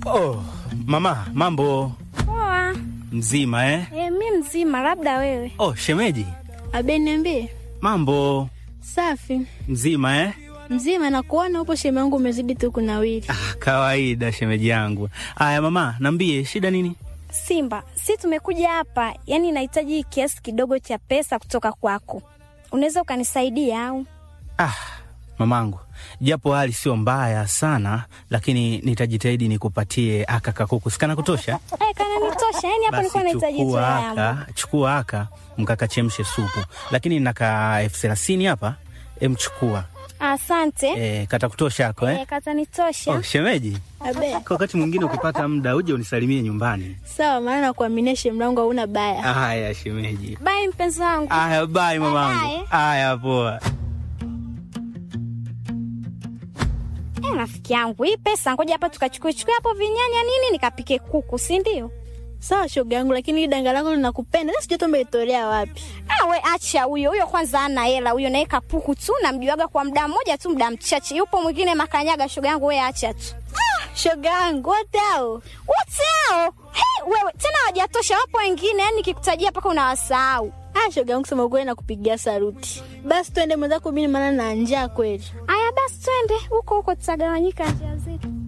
Oh, mama, mambo Poa. mzima eh? E, mi mzima, labda wewe. Oh, shemeji, Abe, niambie. mambo Safi mzima eh? mzima, na kuona upo sheme yangu umezidi tu kunawiri. Ah, kawaida shemeji yangu. Aya mama, nambie shida nini? Simba, si tumekuja hapa, yaani nahitaji kiasi kidogo cha pesa kutoka kwako. Unaweza ukanisaidia au? Ah, mamangu, japo hali sio mbaya sana, lakini nitajitahidi nikupatie aka kakuku. Sikana kutosha? Eh, kana nitosha. Yaani hapa nilikuwa nahitaji tu chukua yangu. aka, chukua aka mkakachemshe supu, lakini naka elfu thelathini hapa, emchukua Asante. e, kata kutosha ako eh? Eh, kata nitosha. Oh, shemeji, Abe, kwa wakati mwingine ukipata muda uje unisalimie nyumbani. sawa, maana nakuaminia sheme yangu hauna baya. Haya shemeji. Bye mpenzi wangu. Aya, bye mamangu. Bye. Aya, poa. Eh, rafiki yangu, hii pesa ngoja hapa tukachukue chukue hapo vinyanya nini nikapike kuku, si ndio? Sawa shoga yangu, lakini hii danga lako linakupenda, na sijui tu umelitolea wapi. Ah, we acha huyo huyo, kwanza ana hela huyo, naye kapuku tu, namjuaga kwa muda mmoja tu, muda mchache. Yupo mwingine makanyaga, shoga yangu, we acha tu. Shoga yangu, wote hao Wote hao hey, wewe tena hawajatosha, wapo wengine, yani nikikutajia mpaka unawasahau. Ah, shoga yangu, kusema ukweli nakupigia saruti. Basi twende mwenzako, mimi maana na njaa kweli. Aya basi, twende huko huko, tutagawanyika njia zetu.